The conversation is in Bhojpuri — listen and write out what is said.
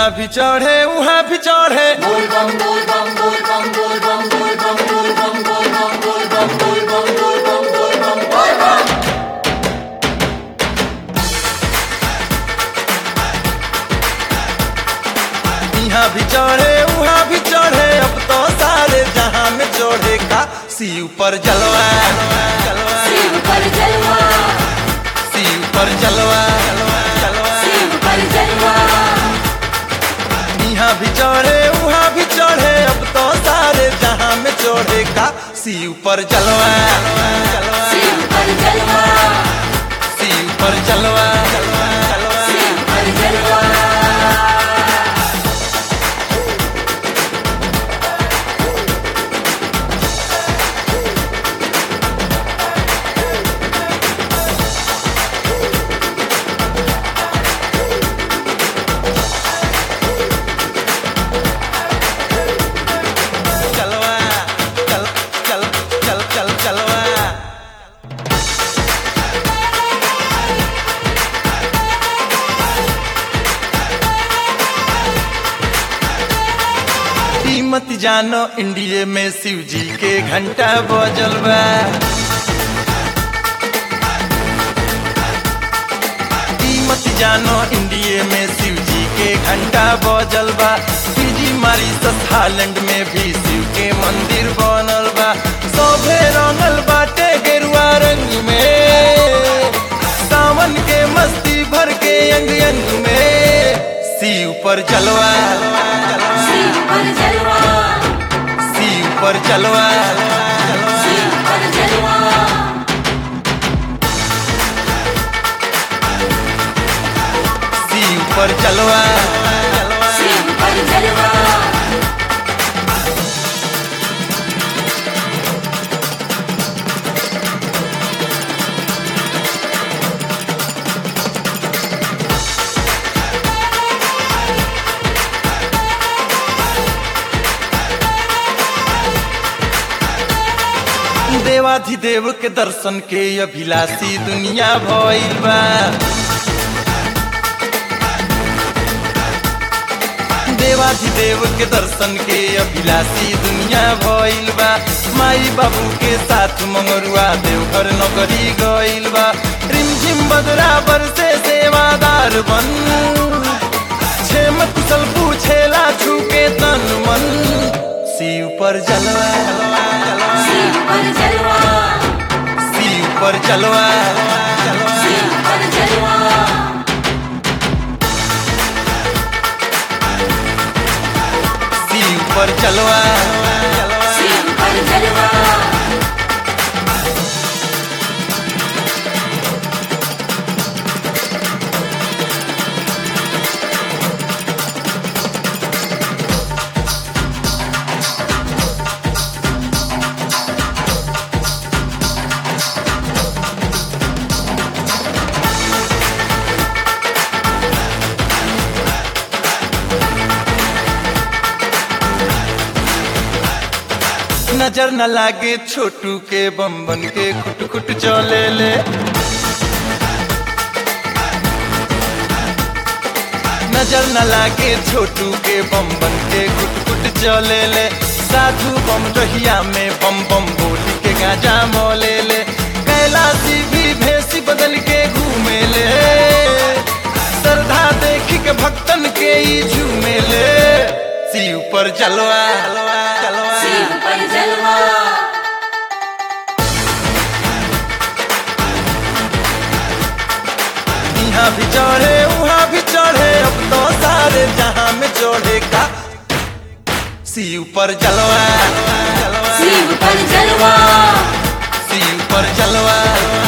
यहाँ भी चढ़े वहाँ भी चढ़े यहाँ भी चढ़े वहाँ भी चढ़े अब तो सारे जहाँ में चढ़ेगा शिव पर जलवा जलवा शिव पर जलवा शिव पर जलवा जलवा शिव पर जलवा यहाँ भी चढ़े वहाँ भी चढ़े अब तो सारे जहाँ में चढ़ेगा शिव पर जलवा जलवा शिव पर जलवा शिव पर जलवा जलवा जलवा शिव पर जलवा चलवा चल चल चल चल चलवा ई मत जानो इंडिया में शिव जी के घंटा बजल बा ई मत जानो इंडिया में शिव जी के घंटा बजल बा फिजी मारी हालैंड में भी शिव के मंदिर बनल बा सभे रंगल बाटे गेरुआ रंग में सावन के मस्ती भर के अंग अंग में शिव पर जलवा शिव पर जलवा शिव पर जलवा शिव पर जलवा शिव पर जलवा शिव पर जलवा देवाधिदेव के दर्शन के अभिलाषी दुनिया भइल बा देवाधिदेव के दर्शन के अभिलाषी दुनिया भइल बा माई बाबू के साथ मंगरुआ देवघर नगरी गइल बा रिमझिम बदराबर से सेवादार बन छेम कुशल पूछेला छूके तन मन शिव पर जलवा शिव पर जलवा शिव पर जलवा शिव पर जलवा शिव पर जलवा शिव पर जलवा नजर न लागे छोटू के बम बन के खुट खुट चले ले नजर न लागे छोटू के बम बन के खुट खुट चले ले साधु बम रहिया में बम बम बोली के गाजा मोले ले कैलाशी भी भेसी बदल के घूमे ले श्रद्धा देखी के भक्तन के ही झूमे ले शिव पर जलवा जलवा शिव पर जलवा यहाँ भी चढ़े वहाँ भी चढ़े अब तो सारे जहाँ में चढ़ेगा शिव पर जलवा जलवा शिव पर जलवा शिव पर जलवा